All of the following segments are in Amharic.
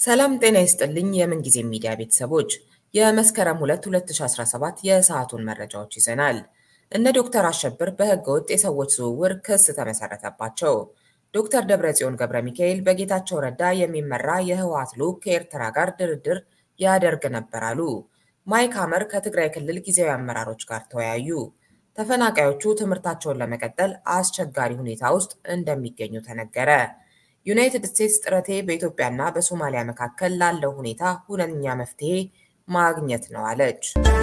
ሰላም ጤና ይስጥልኝ የምንጊዜ ሚዲያ ቤተሰቦች፣ የመስከረም 2 2017 የሰዓቱን መረጃዎች ይዘናል። እነ ዶክተር አሸብር በሕገ ወጥ የሰዎች ዝውውር ክስ ተመሰረተባቸው። ዶክተር ደብረጽዮን ገብረ ሚካኤል በጌታቸው ረዳ የሚመራ የህወሓት ልዑክ ከኤርትራ ጋር ድርድር ያደርግ ነበር አሉ። ማይክ ሐመር ከትግራይ ክልል ጊዜያዊ አመራሮች ጋር ተወያዩ። ተፈናቃዮቹ ትምህርታቸውን ለመቀጠል አስቸጋሪ ሁኔታ ውስጥ እንደሚገኙ ተነገረ። ዩናይትድ ስቴትስ ጥረቴ በኢትዮጵያና በሶማሊያ መካከል ላለው ሁኔታ ሁነኛ መፍትሄ ማግኘት ነው አለች።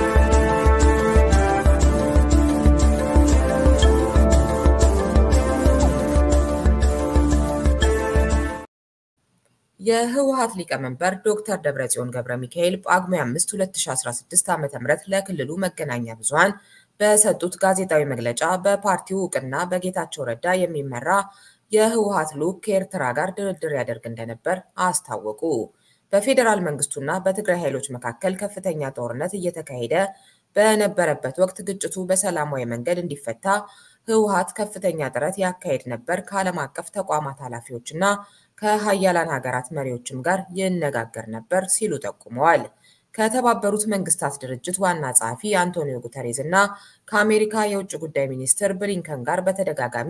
የህወሓት ሊቀመንበር ዶክተር ደብረጽዮን ገብረ ሚካኤል ጳጉሜ 5 2016 ዓ.ም ለክልሉ መገናኛ ብዙሃን በሰጡት ጋዜጣዊ መግለጫ በፓርቲው እውቅና በጌታቸው ረዳ የሚመራ የህወሓት ልዑክ ከኤርትራ ጋር ድርድር ያደርግ እንደነበር አስታወቁ። በፌዴራል መንግስቱና በትግራይ ኃይሎች መካከል ከፍተኛ ጦርነት እየተካሄደ በነበረበት ወቅት ግጭቱ በሰላማዊ መንገድ እንዲፈታ ህወሓት ከፍተኛ ጥረት ያካሄድ ነበር፣ ከዓለም አቀፍ ተቋማት ኃላፊዎችና ከሀያላን ሀገራት መሪዎችም ጋር ይነጋገር ነበር ሲሉ ጠቁመዋል። ከተባበሩት መንግስታት ድርጅት ዋና ጸሐፊ አንቶኒዮ ጉተሬዝ እና ከአሜሪካ የውጭ ጉዳይ ሚኒስትር ብሊንከን ጋር በተደጋጋሚ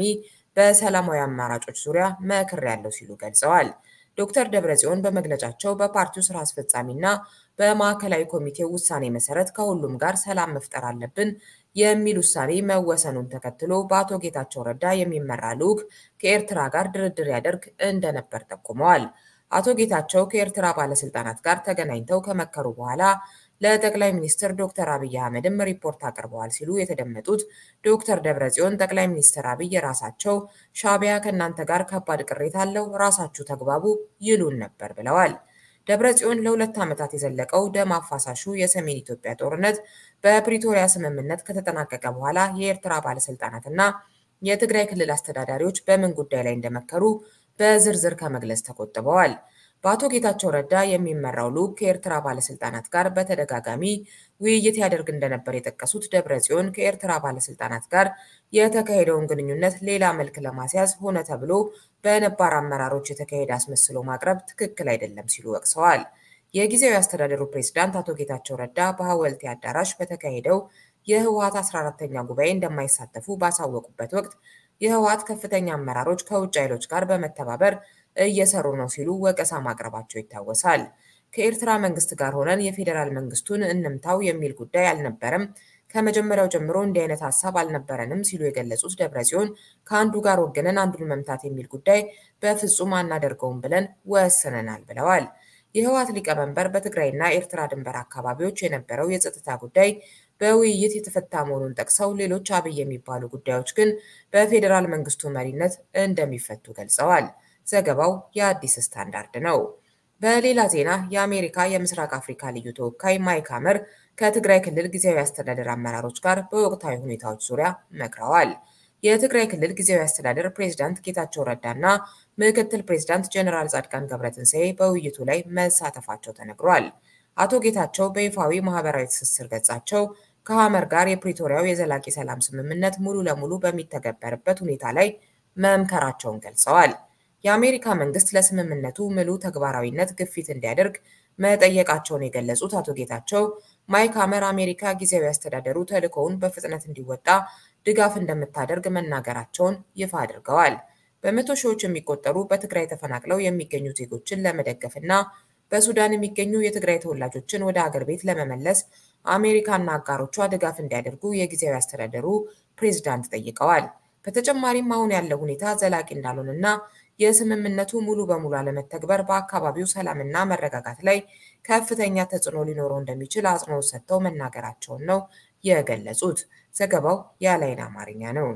በሰላማዊ አማራጮች ዙሪያ መክሬያለሁ ሲሉ ገልጸዋል። ዶክተር ደብረጽዮን በመግለጫቸው በፓርቲው ስራ አስፈጻሚና በማዕከላዊ ኮሚቴው ውሳኔ መሰረት ከሁሉም ጋር ሰላም መፍጠር አለብን የሚል ውሳኔ መወሰኑን ተከትሎ በአቶ ጌታቸው ረዳ የሚመራ ልዑክ ከኤርትራ ጋር ድርድር ያደርግ እንደነበር ጠቁመዋል። አቶ ጌታቸው ከኤርትራ ባለስልጣናት ጋር ተገናኝተው ከመከሩ በኋላ ለጠቅላይ ሚኒስትር ዶክተር አብይ አህመድም ሪፖርት አቅርበዋል ሲሉ የተደመጡት ዶክተር ደብረጽዮን ጠቅላይ ሚኒስትር አብይ ራሳቸው ሻዕቢያ ከእናንተ ጋር ከባድ ቅሬታ አለው፣ ራሳችሁ ተግባቡ ይሉን ነበር ብለዋል። ደብረጽዮን ለሁለት ዓመታት የዘለቀው ደም አፋሳሹ የሰሜን ኢትዮጵያ ጦርነት በፕሪቶሪያ ስምምነት ከተጠናቀቀ በኋላ የኤርትራ ባለስልጣናትና የትግራይ ክልል አስተዳዳሪዎች በምን ጉዳይ ላይ እንደመከሩ በዝርዝር ከመግለጽ ተቆጥበዋል። በአቶ ጌታቸው ረዳ የሚመራው ልዑክ ከኤርትራ ባለስልጣናት ጋር በተደጋጋሚ ውይይት ያደርግ እንደነበር የጠቀሱት ደብረጽዮን ከኤርትራ ባለስልጣናት ጋር የተካሄደውን ግንኙነት ሌላ መልክ ለማስያዝ ሆነ ተብሎ በነባር አመራሮች የተካሄደ አስመስሎ ማቅረብ ትክክል አይደለም ሲሉ ወቅሰዋል። የጊዜያዊ አስተዳደሩ ፕሬዝዳንት አቶ ጌታቸው ረዳ በሐወልቲ አዳራሽ በተካሄደው የህወሓት 14ተኛ ጉባኤ እንደማይሳተፉ ባሳወቁበት ወቅት የህወሓት ከፍተኛ አመራሮች ከውጭ ኃይሎች ጋር በመተባበር እየሰሩ ነው ሲሉ ወቀሳ ማቅረባቸው ይታወሳል። ከኤርትራ መንግስት ጋር ሆነን የፌዴራል መንግስቱን እንምታው የሚል ጉዳይ አልነበረም፣ ከመጀመሪያው ጀምሮ እንዲህ አይነት ሀሳብ አልነበረንም ሲሉ የገለጹት ደብረጽዮን ከአንዱ ጋር ወገነን አንዱን መምታት የሚል ጉዳይ በፍጹም አናደርገውም ብለን ወስነናል ብለዋል። የህወሓት ሊቀመንበር በትግራይና ኤርትራ ድንበር አካባቢዎች የነበረው የጸጥታ ጉዳይ በውይይት የተፈታ መሆኑን ጠቅሰው ሌሎች አብይ የሚባሉ ጉዳዮች ግን በፌዴራል መንግስቱ መሪነት እንደሚፈቱ ገልጸዋል። ዘገባው የአዲስ ስታንዳርድ ነው። በሌላ ዜና የአሜሪካ የምስራቅ አፍሪካ ልዩ ተወካይ ማይክ ሐመር ከትግራይ ክልል ጊዜያዊ አስተዳደር አመራሮች ጋር በወቅታዊ ሁኔታዎች ዙሪያ መክረዋል። የትግራይ ክልል ጊዜያዊ አስተዳደር ፕሬዝዳንት ጌታቸው ረዳና ምክትል ፕሬዝዳንት ጀኔራል ጻድቃን ገብረትንሳኤ በውይይቱ ላይ መሳተፋቸው ተነግሯል። አቶ ጌታቸው በይፋዊ ማህበራዊ ትስስር ገጻቸው ከሐመር ጋር የፕሪቶሪያው የዘላቂ ሰላም ስምምነት ሙሉ ለሙሉ በሚተገበርበት ሁኔታ ላይ መምከራቸውን ገልጸዋል። የአሜሪካ መንግስት ለስምምነቱ ምሉ ተግባራዊነት ግፊት እንዲያደርግ መጠየቃቸውን የገለጹት አቶ ጌታቸው ማይክ ሐመር አሜሪካ ጊዜያዊ አስተዳደሩ ተልዕኮውን በፍጥነት እንዲወጣ ድጋፍ እንደምታደርግ መናገራቸውን ይፋ አድርገዋል። በመቶ ሺዎች የሚቆጠሩ በትግራይ ተፈናቅለው የሚገኙ ዜጎችን ለመደገፍና በሱዳን የሚገኙ የትግራይ ተወላጆችን ወደ አገር ቤት ለመመለስ አሜሪካና አጋሮቿ ድጋፍ እንዲያደርጉ የጊዜያዊ አስተዳደሩ ፕሬዝዳንት ጠይቀዋል። በተጨማሪም አሁን ያለው ሁኔታ ዘላቂ እንዳልሆነና የስምምነቱ ሙሉ በሙሉ አለመተግበር በአካባቢው ሰላምና መረጋጋት ላይ ከፍተኛ ተጽዕኖ ሊኖረው እንደሚችል አጽንኦት ሰጥተው መናገራቸውን ነው የገለጹት። ዘገባው የአላይን አማርኛ ነው።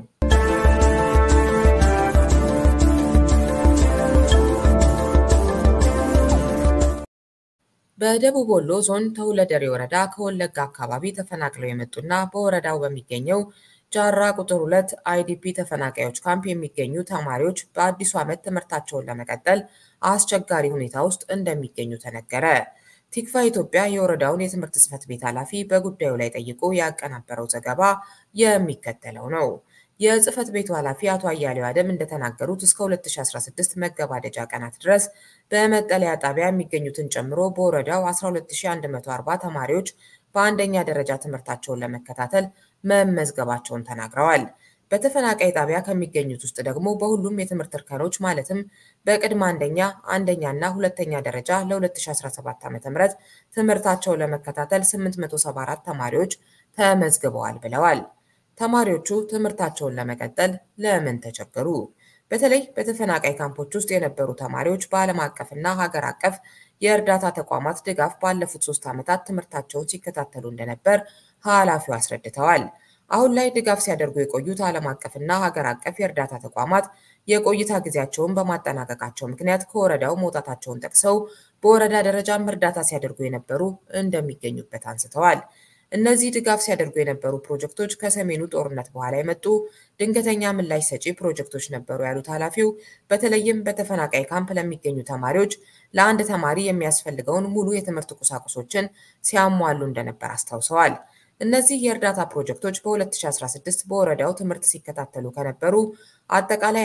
በደቡብ ወሎ ዞን ተሁለደሬ ወረዳ ከወለጋ አካባቢ ተፈናቅለው የመጡና በወረዳው በሚገኘው ጃራ ቁጥር ሁለት አይዲፒ ተፈናቃዮች ካምፕ የሚገኙ ተማሪዎች በአዲሱ ዓመት ትምህርታቸውን ለመቀጠል አስቸጋሪ ሁኔታ ውስጥ እንደሚገኙ ተነገረ። ቲክቫ ኢትዮጵያ የወረዳውን የትምህርት ጽሕፈት ቤት ኃላፊ በጉዳዩ ላይ ጠይቆ ያቀናበረው ዘገባ የሚከተለው ነው። የጽህፈት ቤቱ ኃላፊ አቶ አያሌው አደም እንደተናገሩት እስከ 2016 መገባደጃ ቀናት ድረስ በመጠለያ ጣቢያ የሚገኙትን ጨምሮ በወረዳው 12140 ተማሪዎች በአንደኛ ደረጃ ትምህርታቸውን ለመከታተል መመዝገባቸውን ተናግረዋል። በተፈናቃይ ጣቢያ ከሚገኙት ውስጥ ደግሞ በሁሉም የትምህርት እርከኖች ማለትም በቅድመ አንደኛ፣ አንደኛ እና ሁለተኛ ደረጃ ለ2017 ዓ.ም ትምህርታቸውን ለመከታተል 874 ተማሪዎች ተመዝግበዋል ብለዋል። ተማሪዎቹ ትምህርታቸውን ለመቀጠል ለምን ተቸገሩ? በተለይ በተፈናቃይ ካምፖች ውስጥ የነበሩ ተማሪዎች በዓለም አቀፍና ሀገር አቀፍ የእርዳታ ተቋማት ድጋፍ ባለፉት ሶስት ዓመታት ትምህርታቸውን ሲከታተሉ እንደነበር ኃላፊው አስረድተዋል። አሁን ላይ ድጋፍ ሲያደርጉ የቆዩት ዓለም አቀፍና ሀገር አቀፍ የእርዳታ ተቋማት የቆይታ ጊዜያቸውን በማጠናቀቃቸው ምክንያት ከወረዳው መውጣታቸውን ጠቅሰው በወረዳ ደረጃም እርዳታ ሲያደርጉ የነበሩ እንደሚገኙበት አንስተዋል። እነዚህ ድጋፍ ሲያደርጉ የነበሩ ፕሮጀክቶች ከሰሜኑ ጦርነት በኋላ የመጡ ድንገተኛ ምላሽ ሰጪ ፕሮጀክቶች ነበሩ ያሉት ኃላፊው በተለይም በተፈናቃይ ካምፕ ለሚገኙ ተማሪዎች ለአንድ ተማሪ የሚያስፈልገውን ሙሉ የትምህርት ቁሳቁሶችን ሲያሟሉ እንደነበር አስታውሰዋል። እነዚህ የእርዳታ ፕሮጀክቶች በ2016 በወረዳው ትምህርት ሲከታተሉ ከነበሩ አጠቃላይ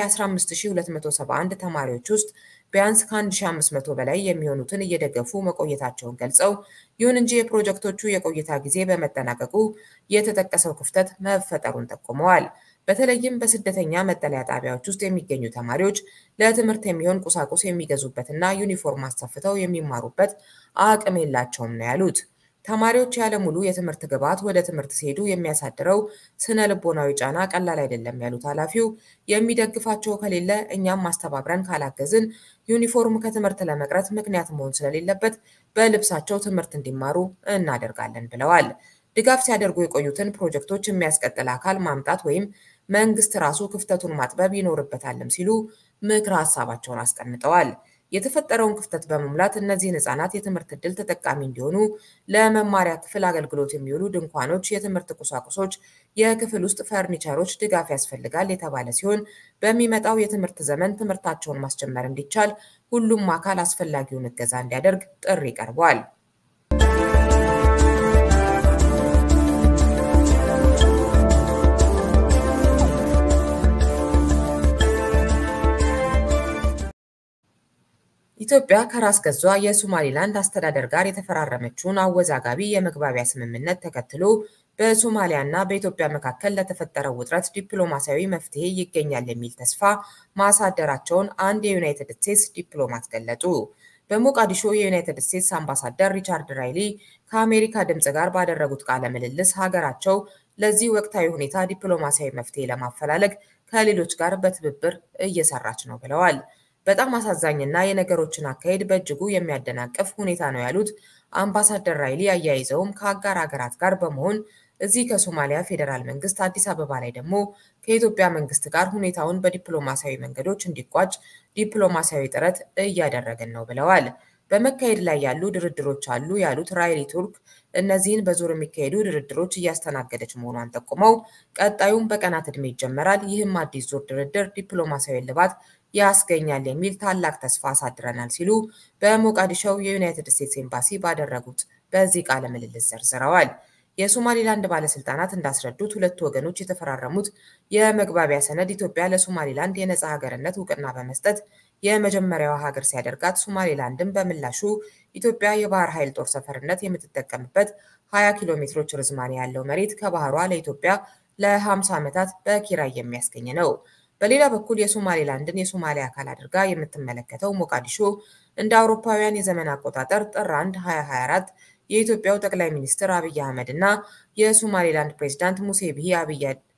15271 ተማሪዎች ውስጥ ቢያንስ ከ1500 በላይ የሚሆኑትን እየደገፉ መቆየታቸውን ገልጸው ይሁን እንጂ የፕሮጀክቶቹ የቆይታ ጊዜ በመጠናቀቁ የተጠቀሰው ክፍተት መፈጠሩን ጠቁመዋል። በተለይም በስደተኛ መጠለያ ጣቢያዎች ውስጥ የሚገኙ ተማሪዎች ለትምህርት የሚሆን ቁሳቁስ የሚገዙበትና ዩኒፎርም አሰፍተው የሚማሩበት አቅም የላቸውም ነው ያሉት። ተማሪዎች ያለ ሙሉ የትምህርት ግብዓት ወደ ትምህርት ሲሄዱ የሚያሳድረው ስነ ልቦናዊ ጫና ቀላል አይደለም ያሉት ኃላፊው የሚደግፋቸው ከሌለ እኛም ማስተባብረን ካላገዝን ዩኒፎርም ከትምህርት ለመቅረት ምክንያት መሆን ስለሌለበት በልብሳቸው ትምህርት እንዲማሩ እናደርጋለን ብለዋል። ድጋፍ ሲያደርጉ የቆዩትን ፕሮጀክቶች የሚያስቀጥል አካል ማምጣት ወይም መንግስት ራሱ ክፍተቱን ማጥበብ ይኖርበታልም ሲሉ ምክረ ሀሳባቸውን አስቀምጠዋል። የተፈጠረውን ክፍተት በመሙላት እነዚህን ህጻናት የትምህርት ዕድል ተጠቃሚ እንዲሆኑ ለመማሪያ ክፍል አገልግሎት የሚውሉ ድንኳኖች፣ የትምህርት ቁሳቁሶች፣ የክፍል ውስጥ ፈርኒቸሮች ድጋፍ ያስፈልጋል የተባለ ሲሆን በሚመጣው የትምህርት ዘመን ትምህርታቸውን ማስጀመር እንዲቻል ሁሉም አካል አስፈላጊውን እገዛ እንዲያደርግ ጥሪ ቀርቧል። ኢትዮጵያ ከራስ ገዟ የሶማሊላንድ አስተዳደር ጋር የተፈራረመችውን አወዛጋቢ የመግባቢያ ስምምነት ተከትሎ በሶማሊያ እና በኢትዮጵያ መካከል ለተፈጠረው ውጥረት ዲፕሎማሲያዊ መፍትሄ ይገኛል የሚል ተስፋ ማሳደራቸውን አንድ የዩናይትድ ስቴትስ ዲፕሎማት ገለጹ። በሞቃዲሾ የዩናይትድ ስቴትስ አምባሳደር ሪቻርድ ራይሊ ከአሜሪካ ድምፅ ጋር ባደረጉት ቃለ ምልልስ ሀገራቸው ለዚህ ወቅታዊ ሁኔታ ዲፕሎማሲያዊ መፍትሄ ለማፈላለግ ከሌሎች ጋር በትብብር እየሰራች ነው ብለዋል። በጣም አሳዛኝና የነገሮችን አካሄድ በእጅጉ የሚያደናቅፍ ሁኔታ ነው ያሉት አምባሳደር ራይሊ አያይዘውም ከአጋር ሀገራት ጋር በመሆን እዚህ ከሶማሊያ ፌዴራል መንግስት፣ አዲስ አበባ ላይ ደግሞ ከኢትዮጵያ መንግስት ጋር ሁኔታውን በዲፕሎማሲያዊ መንገዶች እንዲቋጭ ዲፕሎማሲያዊ ጥረት እያደረግን ነው ብለዋል። በመካሄድ ላይ ያሉ ድርድሮች አሉ ያሉት ራይሊ ቱርክ እነዚህን በዙር የሚካሄዱ ድርድሮች እያስተናገደች መሆኗን ጠቁመው ቀጣዩም በቀናት ዕድሜ ይጀመራል። ይህም አዲስ ዙር ድርድር ዲፕሎማሲያዊ እልባት ያስገኛል የሚል ታላቅ ተስፋ አሳድረናል ሲሉ በሞቃዲሾው የዩናይትድ ስቴትስ ኤምባሲ ባደረጉት በዚህ ቃለ ምልልስ ዘርዝረዋል። የሶማሊላንድ ባለስልጣናት እንዳስረዱት ሁለቱ ወገኖች የተፈራረሙት የመግባቢያ ሰነድ ኢትዮጵያ ለሶማሊላንድ የነፃ ሀገርነት እውቅና በመስጠት የመጀመሪያዋ ሀገር ሲያደርጋት፣ ሶማሊላንድም በምላሹ ኢትዮጵያ የባህር ኃይል ጦር ሰፈርነት የምትጠቀምበት 20 ኪሎ ሜትሮች ርዝማኔ ያለው መሬት ከባህሯ ለኢትዮጵያ ለ50 ዓመታት በኪራይ የሚያስገኝ ነው። በሌላ በኩል የሶማሌላንድን የሶማሊያ አካል አድርጋ የምትመለከተው ሞቃዲሾ እንደ አውሮፓውያን የዘመን አቆጣጠር ጥር 1 2024 የኢትዮጵያው ጠቅላይ ሚኒስትር አብይ አህመድ እና የሶማሌላንድ ፕሬዚዳንት ሙሴ ቢሂ አብይ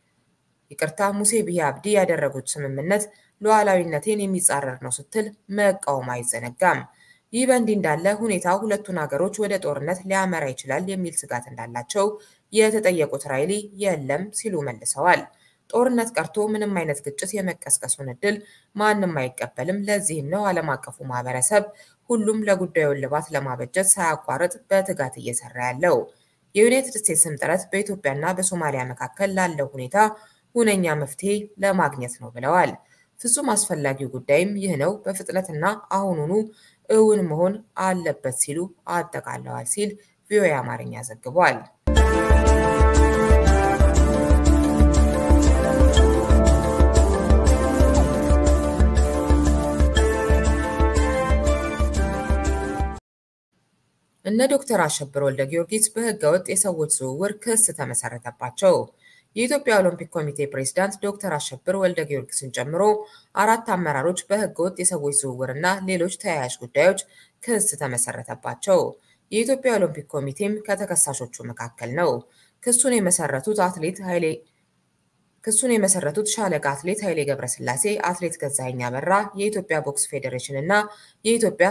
ይቅርታ ሙሴ ቢሂ አብዲ ያደረጉት ስምምነት ሉዓላዊነቴን የሚጻረር ነው ስትል መቃወም አይዘነጋም። ይህ በእንዲህ እንዳለ ሁኔታው ሁለቱን ሀገሮች ወደ ጦርነት ሊያመራ ይችላል የሚል ስጋት እንዳላቸው የተጠየቁት ራይሊ የለም ሲሉ መልሰዋል። ጦርነት ቀርቶ ምንም አይነት ግጭት የመቀስቀሱን እድል ማንም አይቀበልም። ለዚህም ነው ዓለም አቀፉ ማህበረሰብ ሁሉም ለጉዳዩ እልባት ለማበጀት ሳያቋርጥ በትጋት እየሰራ ያለው። የዩናይትድ ስቴትስም ጥረት በኢትዮጵያና በሶማሊያ መካከል ላለው ሁኔታ ሁነኛ መፍትሄ ለማግኘት ነው ብለዋል። ፍጹም አስፈላጊው ጉዳይም ይህ ነው፣ በፍጥነትና አሁኑኑ እውን መሆን አለበት ሲሉ አጠቃለዋል ሲል ቪኦኤ አማርኛ ዘግቧል። ዶክተር አሸብር ወልደ ጊዮርጊስ በህገወጥ የሰዎች ዝውውር ክስ ተመሰረተባቸው። የኢትዮጵያ ኦሎምፒክ ኮሚቴ ፕሬዝዳንት ዶክተር አሸብር ወልደ ጊዮርጊስን ጨምሮ አራት አመራሮች በህገወጥ የሰዎች ዝውውርና ሌሎች ተያያዥ ጉዳዮች ክስ ተመሰረተባቸው። የኢትዮጵያ ኦሎምፒክ ኮሚቴም ከተከሳሾቹ መካከል ነው። ክሱን የመሰረቱት አትሌት ኃይሌ ክሱን የመሰረቱት ሻለቃ አትሌት ኃይሌ ገብረስላሴ፣ አትሌት ገዛኸኝ አበራ፣ የኢትዮጵያ ቦክስ ፌዴሬሽን እና የኢትዮጵያ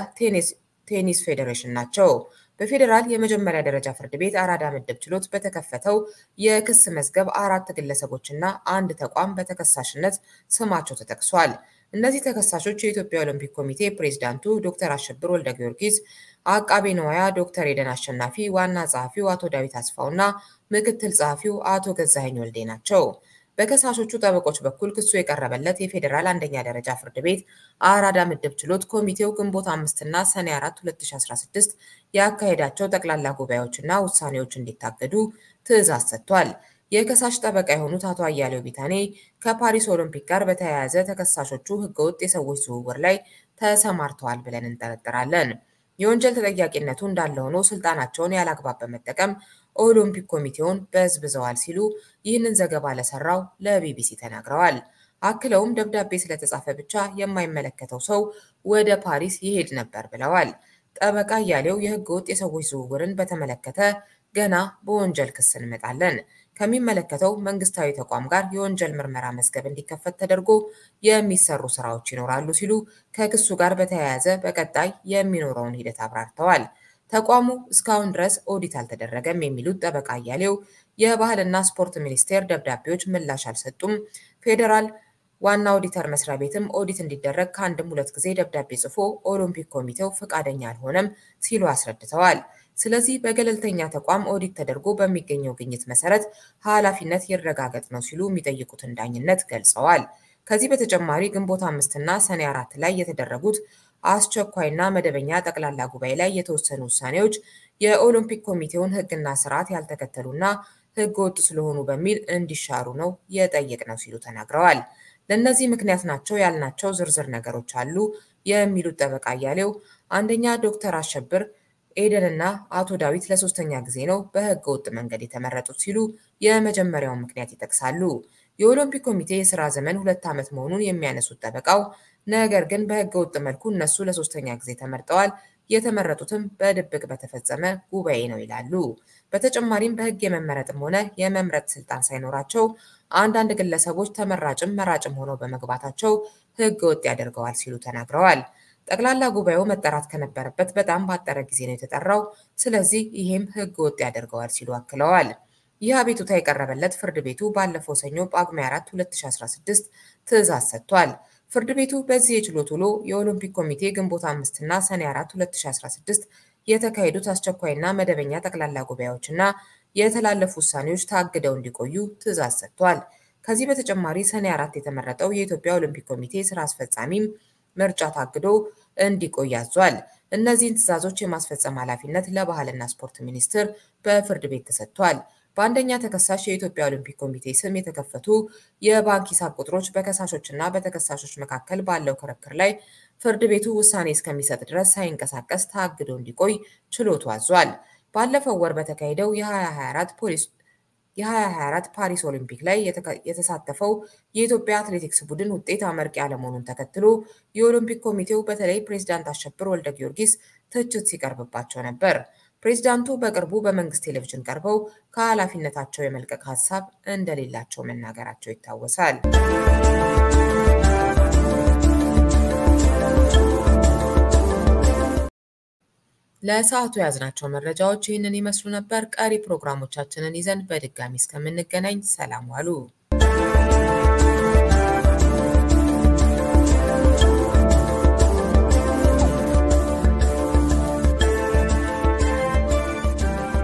ቴኒስ ፌዴሬሽን ናቸው። በፌዴራል የመጀመሪያ ደረጃ ፍርድ ቤት አራዳ ምድብ ችሎት በተከፈተው የክስ መዝገብ አራት ግለሰቦችና አንድ ተቋም በተከሳሽነት ስማቸው ተጠቅሷል። እነዚህ ተከሳሾች የኢትዮጵያ ኦሎምፒክ ኮሚቴ ፕሬዝዳንቱ ዶክተር አሸብር ወልደ ጊዮርጊስ፣ አቃቤ ንዋያ ዶክተር ኤደን አሸናፊ፣ ዋና ጸሐፊው አቶ ዳዊት አስፋው እና ምክትል ጸሐፊው አቶ ገዛኸኝ ወልዴ ናቸው። በከሳሾቹ ጠበቆች በኩል ክሱ የቀረበለት የፌዴራል አንደኛ ደረጃ ፍርድ ቤት አራዳ ምድብ ችሎት ኮሚቴው ግንቦት አምስትና ሰኔ 4 2016 ያካሄዳቸው ጠቅላላ ጉባኤዎችና ውሳኔዎች እንዲታገዱ ትዕዛዝ ሰጥቷል። የከሳሽ ጠበቃ የሆኑት አቶ አያሌው ቢታኔ ከፓሪስ ኦሎምፒክ ጋር በተያያዘ ተከሳሾቹ ህገወጥ የሰዎች ዝውውር ላይ ተሰማርተዋል ብለን እንጠረጥራለን። የወንጀል ተጠያቂነቱ እንዳለ ሆኖ ስልጣናቸውን ያላግባብ በመጠቀም ኦሎምፒክ ኮሚቴውን በዝብዘዋል ሲሉ ይህንን ዘገባ ለሰራው ለቢቢሲ ተናግረዋል። አክለውም ደብዳቤ ስለተጻፈ ብቻ የማይመለከተው ሰው ወደ ፓሪስ ይሄድ ነበር ብለዋል። ጠበቃ እያሌው የህገ ወጥ የሰዎች ዝውውርን በተመለከተ ገና በወንጀል ክስ እንመጣለን። ከሚመለከተው መንግስታዊ ተቋም ጋር የወንጀል ምርመራ መዝገብ እንዲከፈት ተደርጎ የሚሰሩ ስራዎች ይኖራሉ ሲሉ ከክሱ ጋር በተያያዘ በቀጣይ የሚኖረውን ሂደት አብራርተዋል። ተቋሙ እስካሁን ድረስ ኦዲት አልተደረገም የሚሉት ጠበቃ እያሌው የባህልና ስፖርት ሚኒስቴር ደብዳቤዎች ምላሽ አልሰጡም፣ ፌዴራል ዋና ኦዲተር መስሪያ ቤትም ኦዲት እንዲደረግ ከአንድም ሁለት ጊዜ ደብዳቤ ጽፎ ኦሎምፒክ ኮሚቴው ፈቃደኛ አልሆነም ሲሉ አስረድተዋል። ስለዚህ በገለልተኛ ተቋም ኦዲት ተደርጎ በሚገኘው ግኝት መሰረት ኃላፊነት ይረጋገጥ ነው ሲሉ የሚጠይቁትን ዳኝነት ገልጸዋል። ከዚህ በተጨማሪ ግንቦት አምስትና ሰኔ አራት ላይ የተደረጉት አስቸኳይና መደበኛ ጠቅላላ ጉባኤ ላይ የተወሰኑ ውሳኔዎች የኦሎምፒክ ኮሚቴውን ሕግና ስርዓት ያልተከተሉና ሕገ ወጥ ስለሆኑ በሚል እንዲሻሩ ነው የጠየቅነው ሲሉ ተናግረዋል። ለእነዚህ ምክንያት ናቸው ያልናቸው ዝርዝር ነገሮች አሉ የሚሉት ጠበቃ እያሌው አንደኛ ዶክተር አሸብር ኤደንና አቶ ዳዊት ለሶስተኛ ጊዜ ነው በህገ ወጥ መንገድ የተመረጡት ሲሉ የመጀመሪያውን ምክንያት ይጠቅሳሉ። የኦሎምፒክ ኮሚቴ የስራ ዘመን ሁለት ዓመት መሆኑን የሚያነሱት ጠበቃው ነገር ግን በህገ ወጥ መልኩ እነሱ ለሶስተኛ ጊዜ ተመርጠዋል፣ የተመረጡትም በድብቅ በተፈጸመ ጉባኤ ነው ይላሉ። በተጨማሪም በህግ የመመረጥም ሆነ የመምረጥ ስልጣን ሳይኖራቸው አንዳንድ ግለሰቦች ተመራጭም መራጭም ሆነው በመግባታቸው ህገ ወጥ ያደርገዋል ሲሉ ተናግረዋል። ጠቅላላ ጉባኤው መጠራት ከነበረበት በጣም ባጠረ ጊዜ ነው የተጠራው። ስለዚህ ይሄም ህገ ወጥ ያደርገዋል ሲሉ አክለዋል። ይህ አቤቱታ የቀረበለት ፍርድ ቤቱ ባለፈው ሰኞ ጳጉሜ 4 2016 ትዕዛዝ ሰጥቷል። ፍርድ ቤቱ በዚህ የችሎት ውሎ የኦሎምፒክ ኮሚቴ ግንቦት 5 እና ሰኔ 4 2016 የተካሄዱት አስቸኳይና መደበኛ ጠቅላላ ጉባኤዎችና የተላለፉ ውሳኔዎች ታግደው እንዲቆዩ ትዕዛዝ ሰጥቷል። ከዚህ በተጨማሪ ሰኔ 4 የተመረጠው የኢትዮጵያ ኦሎምፒክ ኮሚቴ ስራ አስፈጻሚም ምርጫ ታግዶ እንዲቆይ አዟል። እነዚህን ትዕዛዞች የማስፈጸም ኃላፊነት ለባህልና ስፖርት ሚኒስቴር በፍርድ ቤት ተሰጥቷል። በአንደኛ ተከሳሽ የኢትዮጵያ ኦሎምፒክ ኮሚቴ ስም የተከፈቱ የባንክ ሂሳብ ቁጥሮች በከሳሾችና በተከሳሾች መካከል ባለው ክርክር ላይ ፍርድ ቤቱ ውሳኔ እስከሚሰጥ ድረስ ሳይንቀሳቀስ ታግዶ እንዲቆይ ችሎቱ አዟል። ባለፈው ወር በተካሄደው የ2024 ፖሊስ የ2024 ፓሪስ ኦሊምፒክ ላይ የተሳተፈው የኢትዮጵያ አትሌቲክስ ቡድን ውጤት አመርቂ አለመሆኑን ተከትሎ የኦሎምፒክ ኮሚቴው በተለይ ፕሬዝዳንት አሸብር ወልደ ጊዮርጊስ ትችት ሲቀርብባቸው ነበር። ፕሬዝዳንቱ በቅርቡ በመንግስት ቴሌቪዥን ቀርበው ከኃላፊነታቸው የመልቀቅ ሀሳብ እንደሌላቸው መናገራቸው ይታወሳል። ለሰዓቱ የያዝናቸው መረጃዎች ይህንን ይመስሉ ነበር። ቀሪ ፕሮግራሞቻችንን ይዘን በድጋሚ እስከምንገናኝ ሰላም ዋሉ።